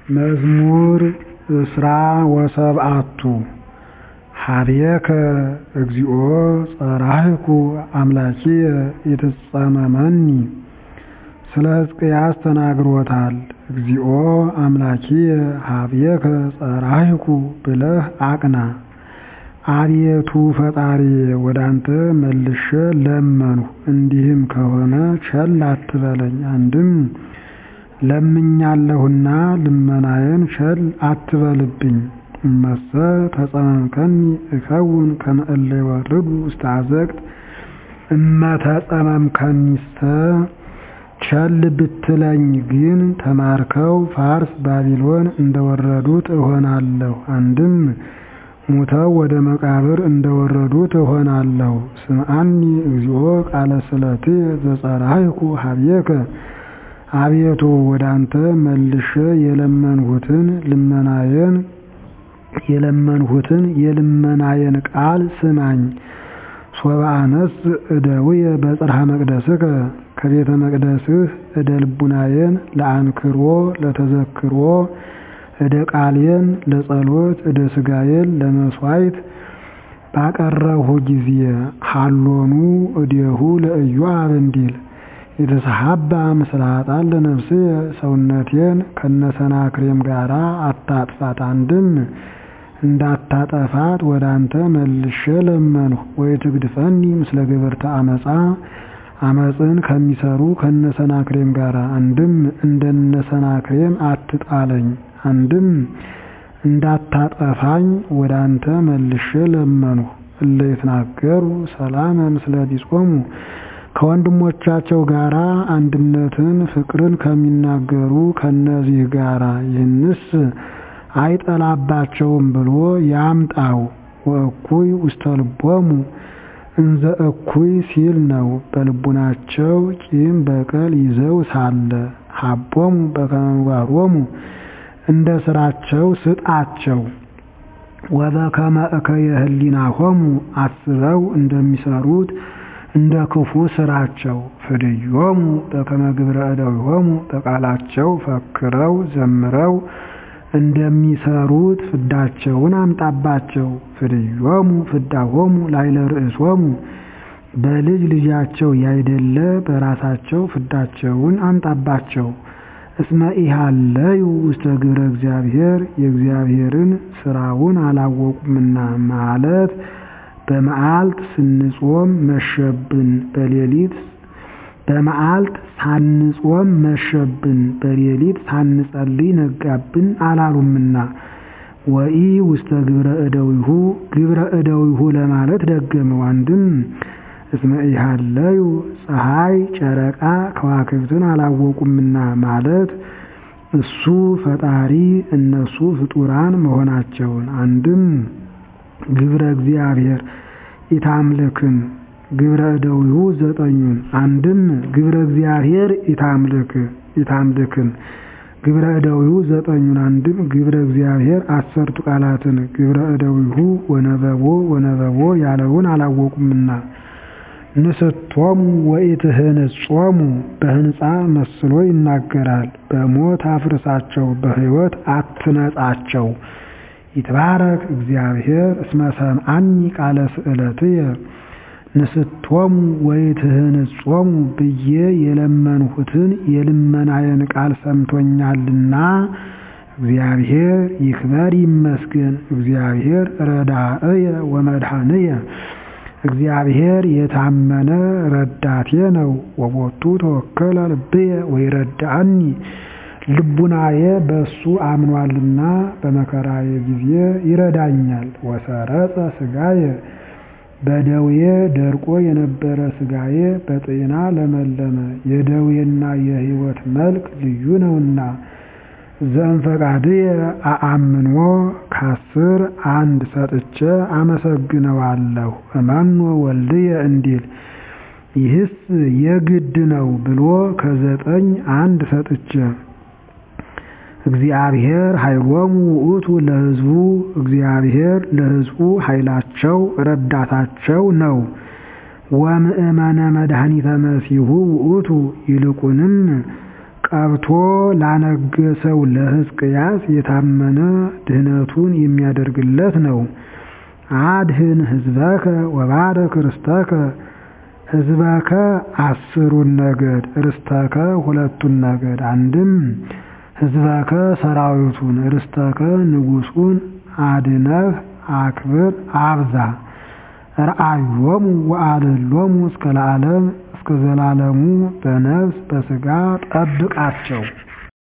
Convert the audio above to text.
መዝሙር እስራ ወሰብዓቱ ኀቤከ እግዚኦ ጸራህኩ አምላኪየ ኢትጸመመኒ ስለ ሕዝቅያስ ተናግሮታል እግዚኦ አምላኪየ ኀቤከ ጸራህኩ ብለህ አቅና አቤቱ ፈጣሪዬ ወዳንተ መልሼ ለመንሁ እንዲህም ከሆነ ቸል አትበለኝ አንድም ለምኛለሁና ልመናዬን ቸል አትበልብኝ እመሰ ተጸመምከኒ እከውን ከመ እለ ይወርዱ ውስተ አዘቅት እመ ተጸመምከኒሰ ቸል ብትለኝ ግን ተማርከው ፋርስ ባቢሎን እንደወረዱት እሆናለሁ አንድም ሙተው ወደ መቃብር እንደወረዱት እሆናለሁ ስምዓኒ እግዚኦ ቃለ ስእለትየ ዘጸራህኩ ኀቤከ አቤቱ ወዳንተ መልሼ የለመንሁትን ልመናዬን የለመንሁትን የልመናዬን ቃል ስማኝ ሶበ አነሥእ እደውየ በጽርሐ መቅደስከ ከቤተ መቅደስህ እደ ልቡናዬን ለአንክሮ ለተዘክሮ እደ ቃሌን ለጸሎት እደ ሥጋዬን ለመሥዋዕት ባቀረብሁ ጊዜ ሀሎኑ እዴሁ ለኢዮአብ እንዲል የተሰሐባ ምስለ ኃጥአን ለነፍስየ ሰውነቴን ከነሰናክሬም ጋር አታጥፋት አንድም እንዳታጠፋት ወደ አንተ መልሼ ለመንሁ ወኢትግድፈኒ ምስለ ገበርተ ዓመፃ ዓመፅን ከሚሰሩ ከነሰናክሬም ጋር አንድም እንደነሰናክሬም አትጣለኝ አንድም እንዳታጠፋኝ ወደ አንተ መልሼ ለመንሁ እለ ይትናገሩ ሰላመ ምስለ ቢጾሙ ከወንድሞቻቸው ጋር አንድነትን ፍቅርን ከሚናገሩ ከነዚህ ጋር ይህንስ አይጠላባቸውም ብሎ ያምጣው ወእኩይ ውስተ ልቦሙ እንዘ እኩይ ሲል ነው በልቡናቸው ቂም በቀል ይዘው ሳለ ሀቦሙ በከመ ምግባሮሙ እንደ ስራቸው ስጣቸው ወበከመ እከየ ህሊናሆሙ አስበው እንደሚሰሩት እንደ ክፉ ስራቸው ፍድዮሙ በከመ ግብረ እደዊሆሙ በቃላቸው ፈክረው ዘምረው እንደሚሰሩት ፍዳቸውን አምጣባቸው ፍድዮሙ ፍዳሆሙ ላዕለ ርእሶሙ በልጅ ልጃቸው ያይደለ በራሳቸው ፍዳቸውን አምጣባቸው እስመ ኢሃለዩ ውስተ ግብረ እግዚአብሔር የእግዚአብሔርን ስራውን አላወቁምና ማለት በመዓልት ስንጾም መሸብን በሌሊት በመዓልት ሳንጾም መሸብን በሌሊት ሳንጸልይ ነጋብን አላሉምና ወኢ ውስተ ግብረ እደዊሁ ግብረ እደዊሁ ለማለት ደገመው አንድም እስመ ኢሃለዩ ፀሐይ ጨረቃ ከዋክብትን አላወቁምና ማለት እሱ ፈጣሪ እነሱ ፍጡራን መሆናቸውን አንድም ግብረ እግዚአብሔር ኢታምልክን ግብረ እደዊሁ ዘጠኙን አንድም ግብረ እግዚአብሔር ኢታምልክ ኢታምልክን ግብረ እደዊሁ ዘጠኙን አንድም ግብረ እግዚአብሔር አሰርቱ ቃላትን ግብረ እደዊሁ ወነበቦ ወነበቦ ያለውን አላወቁምና ንስቶሙ ወኢትህንጾሙ በህንፃ መስሎ ይናገራል በሞት አፍርሳቸው በሕይወት አትነጻቸው ይትባረክ እግዚአብሔር እስመ ሰምዓኒ ቃለ ስእለትየ ንስቶሙ ወኢትህንጾሙ ብዬ የለመንሁትን የልመናዬን ቃል ሰምቶኛልና እግዚአብሔር ይክበር ይመስገን እግዚአብሔር ረዳእየ ወመድኃንየ እግዚአብሔር የታመነ ረዳቴ ነው ወቦቱ ተወከለ ልብየ ወይረዳአኒ ልቡናዬ በእሱ አምኗልና በመከራዬ ጊዜ ይረዳኛል ወሰረጸ ሥጋየ በደዌ ደርቆ የነበረ ሥጋዬ በጤና ለመለመ የደዌና የሕይወት መልክ ልዩ ነውና ዘእንፈቃድየ አአምንዎ ከአስር አንድ ሰጥቼ አመሰግነዋለሁ እመኖ ወልድየ እንዲል ይህስ የግድ ነው ብሎ ከዘጠኝ አንድ ሰጥቼ እግዚአብሔር ኃይሎሙ ውእቱ ለሕዝቡ እግዚአብሔር ለሕዝቡ ኃይላቸው ረዳታቸው ነው። ወምእመነ መድኃኒተ መሲሁ ውእቱ ይልቁንም ቀብቶ ላነገሰው ለሕዝቅያስ የታመነ ድህነቱን የሚያደርግለት ነው። አድህን ሕዝበከ ወባረክ ርስተከ ሕዝበከ አስሩን ነገድ ርስተከ ሁለቱን ነገድ አንድም ሕዝበከ ሰራዊቱን ርስተከ ንጉሱን አድነህ አክብር አብዛ ረአዮሙ ወአልሎሙ እስከ ለዓለም እስከ ዘላለሙ በነፍስ በሥጋ ጠብቃቸው።